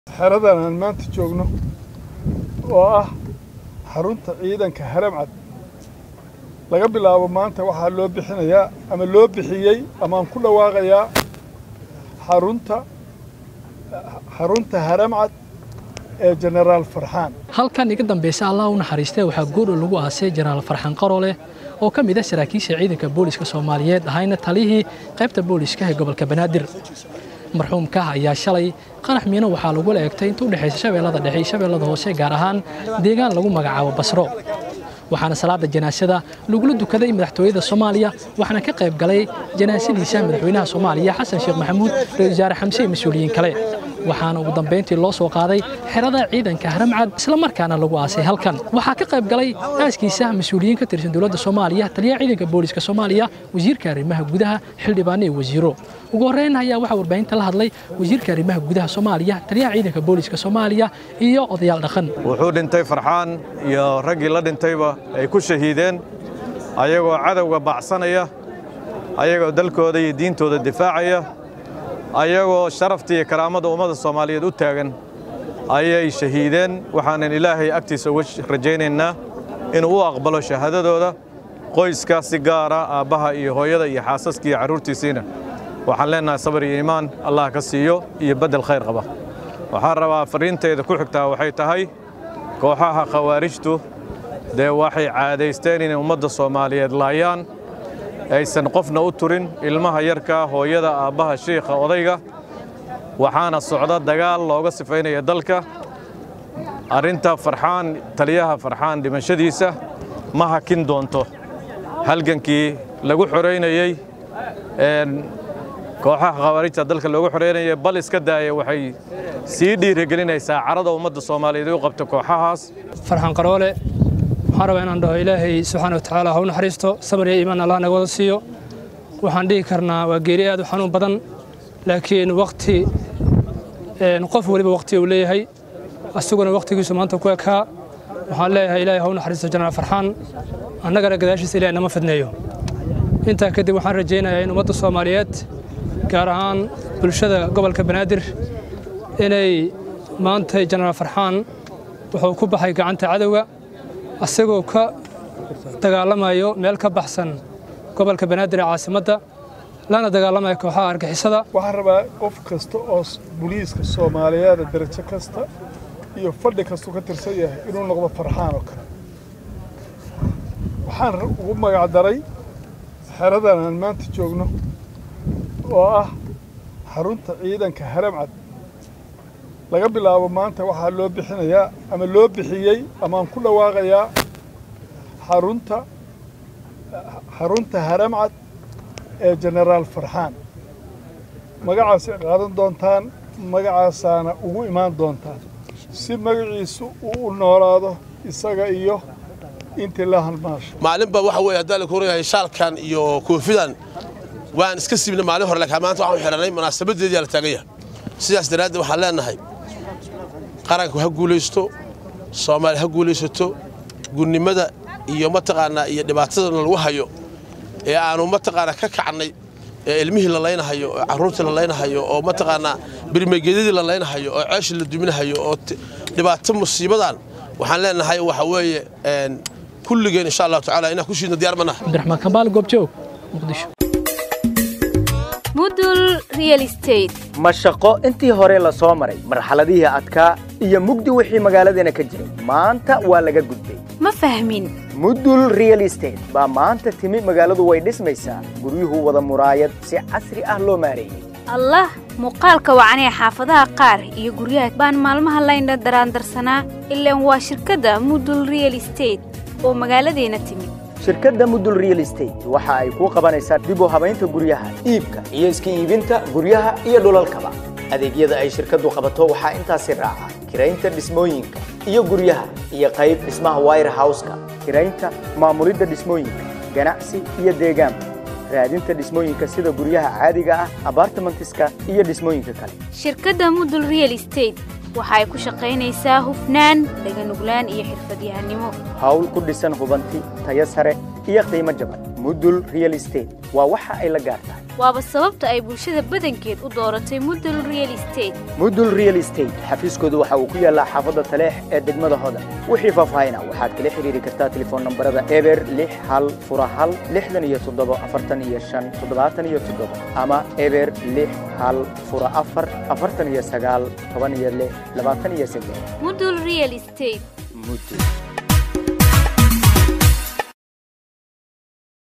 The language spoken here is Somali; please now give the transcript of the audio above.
xeradan aan maanta joogno oo ah xarunta ciidanka haramcad laga bilaabo maanta waxaa loo bixinayaa ama loo bixiyey amaan ku dhawaaqayaa xarunta xarunta haramcad ee jenaraal farxaan halkan iga dambaysa allah u naxariistee waxaa goordhow lagu aasay jenaraal farxaan qarole oo ka mid ah saraakiisha ciidanka booliska soomaaliyeed ahayna taliyihii qaybta booliska ee gobolka banaadir marxuumka ayaa shalay qarax miino waxaa lagula eegtay inta u dhexaysa shabeellada dhexe iyo shabeellada hoose gaar ahaan deegaan lagu magacaabo basro waxaana salaada janaasada lagula dukaday madaxtooyada soomaaliya waxaana ka qayb galay janaasadiisa madaxweynaha soomaaliya xasan sheekh maxamuud ra-isul wasaare xamse iyo mas-uuliyiin kale waxaana ugu dambayntii loo soo qaaday xerada ciidanka haramcad islamarkaana lagu aasay halkan waxaa ka qayb galay aaskiisa mas-uuliyiin ka tirsan dowladda soomaaliya taliyaha ciidanka booliska soomaaliya wasiirka arrimaha gudaha xildhibaano iyo wasiiro ugu horreyn ayaa waxaa warbaahinta la hadlay wasiirka arrimaha gudaha soomaaliya taliyaha ciidanka booliska soomaaliya iyo odayaal dhaqan wuxuu dhintay farxaan iyo raggii la dhintayba ay ku shahiideen ayagoo cadowga bacsanaya ayagoo dalkooda iyo diintooda difaacaya ayagoo sharafta iyo karaamada ummadda soomaaliyeed u taagan ayay shahiideen waxaanan ilaahay agtiisa uga rajaynaynaa inuu u aqbalo shahaadadooda qoyska si gaara aabbaha iyo hooyada iyo xaasaska iyo carruurtiisiina waxaan leennahay sabar iyo iimaan allah ka siiyo iyo beddel khayr qaba waxaan rabaa farriintayda ku xigtaa waxay tahay kooxaha khawaarijtu dee waxay caadaysteen inay ummadda soomaaliyeed laayaan aysan qofna u turin ilmaha yarka hooyada aabbaha shiikha odayga waxaana socda dagaal looga sifaynaya dalka arrinta farxaan taliyaha farxaan dhimashadiisa ma hakin doonto halgankii lagu xoraynayey kooxaha khawaarijta dalka loogu xoreynaya bal iska daaya waxay sii dhiirigelinaysaa carada ummadda soomaaliyeed u qabta kooxahaas farxaan qaroole waxaan rabaa inaan dhaho ilaahay subxaana wa tacaala ha u naxariisto sabar iyo iimaan allah naga wada siiyo waxaan dhihi karnaa waa geeri aad u xanuun badan laakiin wakhti qof weliba wakhti uu leeyahay asaguna wakhtigiisu maanta ku ekaa waxaan leeyahay ilaahay ha u naxariisto jenaraal farxaan annagana gadaashiisa ilahay nama fidneeyo intaa kadib waxaan rajaynayaa in ummadda soomaaliyeed gaar ahaan bulshada gobolka banaadir inay maanta jenaraal farxaan wuxuu ku baxay gacanta cadowga asagoo ka dagaalamayo meel ka baxsan gobolka banaadir ee caasimadda lana dagaalamaya kooxaha argixisada waxaan rabaa qof kasta oo buliiska soomaaliyeeda darajo kasta iyo fadhi kastuu ka tirsan yahay inuu noqdo farxaan oo kale waxaan ugu magacdaray xeradan aan maanta joogno oo ah xarunta ciidanka haramcad laga bilaabo maanta waxaa loo bixinayaa ama loo bixiyey amaan ku dhawaaqayaa xarunta xarunta haramcad ee jenaraal farxaan magacaasay qaadan doontaan magacaasaana ugu imaan doontaan si magaciisu uu u noolaado isaga iyo intii la halmaasho maalinba waxa weeye haddaan la korayahay shaalkan iyo koofidan waan iska siibnay maalin hore laakiin maanta waxaan xidhanay munaasabadeedii la taagan yahay sidaas daraaddeed waxaan leenahay qaranku ha guulaysto soomaali ha guulaysato gurnimada iyo mataqaanaa iyo dhibaatadana lagu hayo ee aanu mataqaanaa ka kacnay ee ilmihii la laynahayo oo carruurtii la laynahayo oo mataqaanaa birmegedyadii la laynahayo oo ceeshii la duminahayo oo dhibaato musiibadan waxaan leenahay waxa weeye kulligeen insha allahu tacaala inaan ku shiidno diyaar manaha cabdiraxmaan kambaal goobjoog muqdisho mudul real estate ma shaqo intii hore la soo maray marxaladihii adkaa iyo mugdi wixii magaaladeena ka jiray maanta waa laga gudbay ma fahmin mudul real estate baa maanta timi magaaladu way dhismaysaa guryuhu wada muraayad si casri ah loo maareeyey allah muuqaalka wacanee xaafadaha qaar iyo guryaha baan maalmaha laydha daraandarsanaa ilaan waa shirkadda mudul real estate oo magaaladeena timid shirkadda mudul real estate waxa ay kuu qabanaysaa dib u habaynta guryaha iibka iyo iska iibinta guryaha iyo dhulalkaba adeegyada ay shirkaddu qabato waxaa intaasi raaca kiraynta dhismooyinka iyo guryaha iyo qayb dhismaha wire houseka kiraynta maamulidda dhismooyinka ganacsi iyo deegaanka raadinta dhismooyinka sida guryaha caadiga ah abartimentiska iyo dhismooyinka kale shirkadda mudul real estate waxa ay ku shaqaynaysaa hufnaan daganuglaan iyo xirfadyahanimo hawl ku dhisan hubanti tayo sare iyo qiimo jaban mudul real estate waa waxa ay la gaar tahay waaba sababta ay bulshada badankeed u dooratay mudul real estate mudul real estate xafiiskoodu waxa uu ku yaallaa xaafadda taleex ee degmada hodan wixii faahfaahina waxaad kala xiriiri kartaa telefoon nambarada eber lix hal fura hal lixdan iyo toddobo afartan iyo shan toddobaatan iyo toddobo ama eber lix hal fura afar afartan iyo sagaal toban iyo lix labaatan iyo saddex mudul real estate mudul